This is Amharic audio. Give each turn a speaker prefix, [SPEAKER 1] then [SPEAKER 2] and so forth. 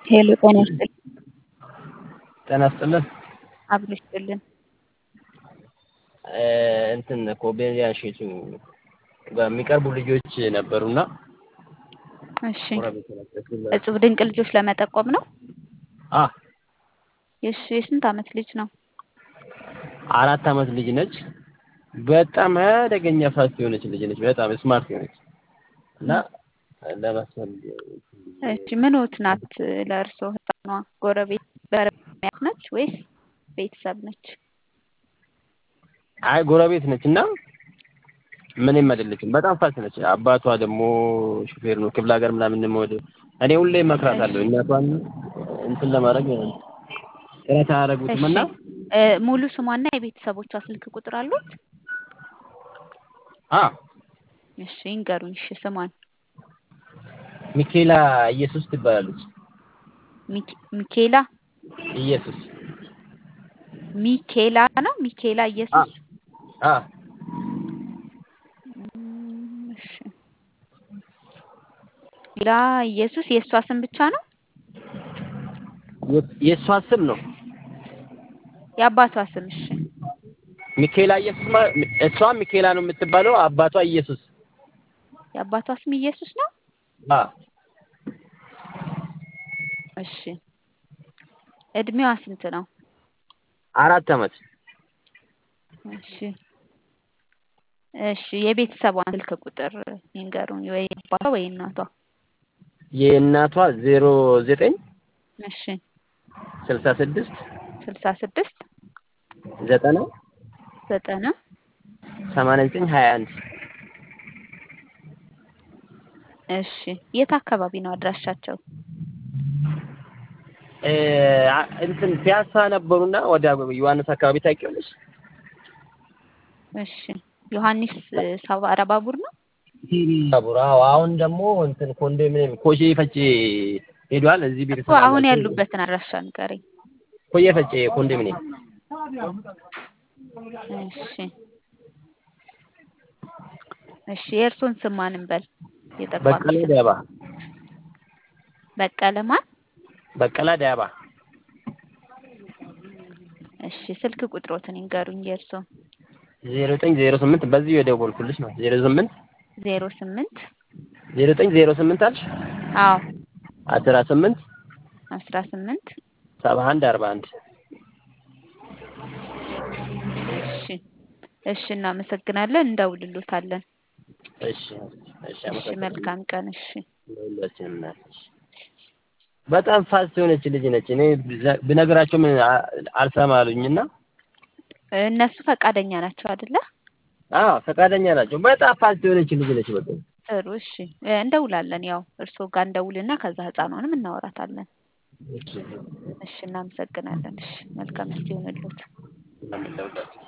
[SPEAKER 1] ሄሎ ጤና ይስጥልኝ።
[SPEAKER 2] ጤና ይስጥልን።
[SPEAKER 1] አብሮ ይስጥልን።
[SPEAKER 2] እንትን ኮሜዲያ እሸቱ በሚቀርቡ ልጆች ነበሩና
[SPEAKER 1] እሺ እጹብ ድንቅ ልጆች ለመጠቆም ነው።
[SPEAKER 2] አ
[SPEAKER 1] እሺ የስንት ዓመት ልጅ ነው?
[SPEAKER 2] አራት ዓመት ልጅ ነች። በጣም አደገኛ ፋስት የሆነች ልጅ ነች። በጣም ስማርት የሆነች እና ለማስፈል
[SPEAKER 1] እሺ ምንዎት ናት ለእርስዎ ህፃኗ? ጎረቤት በረሚያት ነች ወይስ ቤተሰብ ነች?
[SPEAKER 2] አይ ጎረቤት ነች እና ምንም አይደለችም። በጣም ፋስት ነች። አባቷ ደግሞ ሹፌር ነው። ክፍለ ሀገር ምናምን ወደ እኔ ሁሌ እመክራታለሁ እናቷን እንትን ለማድረግ ጥረት አያደርጉትም እና
[SPEAKER 1] ሙሉ ስሟና የቤተሰቦቿ ስልክ ቁጥር አሉት?
[SPEAKER 2] አ
[SPEAKER 1] እሺ ይንገሩኝ። እሺ ስሟን
[SPEAKER 2] ሚኬላ ኢየሱስ ትባላለች።
[SPEAKER 1] ሚኬላ
[SPEAKER 2] ኢየሱስ
[SPEAKER 1] ሚኬላ ነው። ሚኬላ ኢየሱስ
[SPEAKER 2] አ
[SPEAKER 1] እሺ ሚኬላ ኢየሱስ የእሷ ስም ብቻ ነው?
[SPEAKER 2] የእሷ ስም ነው።
[SPEAKER 1] የአባቷ ስም እሺ
[SPEAKER 2] ሚኬላ ኢየሱስ ማለት እሷ ሚኬላ ነው የምትባለው፣ አባቷ ኢየሱስ።
[SPEAKER 1] የአባቷ ስም ኢየሱስ ነው?
[SPEAKER 2] አ
[SPEAKER 1] እሺ እድሜዋ ስንት ነው?
[SPEAKER 2] አራት ዓመት።
[SPEAKER 1] እሺ እሺ የቤተሰቧን ስልክ ቁጥር ይንገሩኝ፣ ወይ አባቷ ወይ እናቷ።
[SPEAKER 2] የእናቷ ዜሮ ዘጠኝ
[SPEAKER 1] እሺ
[SPEAKER 2] ስልሳ ስድስት
[SPEAKER 1] ስልሳ ስድስት
[SPEAKER 2] ዘጠና
[SPEAKER 1] ዘጠና
[SPEAKER 2] ሰማንያ ዘጠኝ ሀያ አንድ
[SPEAKER 1] እሺ የት አካባቢ ነው አድራሻቸው?
[SPEAKER 2] እንትን ፒያሳ ነበሩና ወደ ዮሐንስ አካባቢ ታውቂዋለሽ?
[SPEAKER 1] እሺ ዮሐንስ ሰባራ ባቡር ነው?
[SPEAKER 2] ባቡር አዎ። አሁን ደግሞ እንትን ኮንዶሚኒየም ኮሼ ፈጬ ሄዷል። እዚህ ቤተሰብ
[SPEAKER 1] እኮ አሁን ያሉበትን አድራሻ ንገረኝ።
[SPEAKER 2] ኮዬ ፈጬ ኮንዶሚኒየም።
[SPEAKER 1] እሺ እሺ የእርሶን ስም ማን እንበል? የጠቋሚ
[SPEAKER 2] በቀለ ዳባ
[SPEAKER 1] በቀለ ማን?
[SPEAKER 2] በቀለ ዳባ።
[SPEAKER 1] እሺ ስልክ ቁጥሮትን ይንገሩኝ የእርሶን።
[SPEAKER 2] ዜሮ ዘጠኝ ዜሮ ስምንት በዚህ የደወልኩልሽ ነው። ዜሮ ስምንት
[SPEAKER 1] ዜሮ ስምንት
[SPEAKER 2] ዜሮ ዘጠኝ ዜሮ ስምንት አልሽ?
[SPEAKER 1] አዎ
[SPEAKER 2] አስራ ስምንት
[SPEAKER 1] አስራ ስምንት
[SPEAKER 2] ሰባ አንድ አርባ አንድ
[SPEAKER 1] እሺ እሺ እናመሰግናለን። እንደውልሎታለን።
[SPEAKER 2] እሺ እሺ
[SPEAKER 1] እሺ መልካም ቀን። እሺ
[SPEAKER 2] ለሁላችንም ናት። በጣም ፋስት የሆነች ልጅ ነች። እኔ ብነግራቸው ምን አልሰማ አሉኝና
[SPEAKER 1] እነሱ ፈቃደኛ ናቸው አይደለ?
[SPEAKER 2] አዎ ፈቃደኛ ናቸው። በጣም ፋስት የሆነች ልጅ ነች። በጣም
[SPEAKER 1] ጥሩ እሺ እንደውላለን። ያው እርስዎ ጋር እንደውልና ከዛ ህፃኗንም እናወራታለን። እሺ እናመሰግናለን። እሺ መልካም ጊዜ ይሁንልዎት።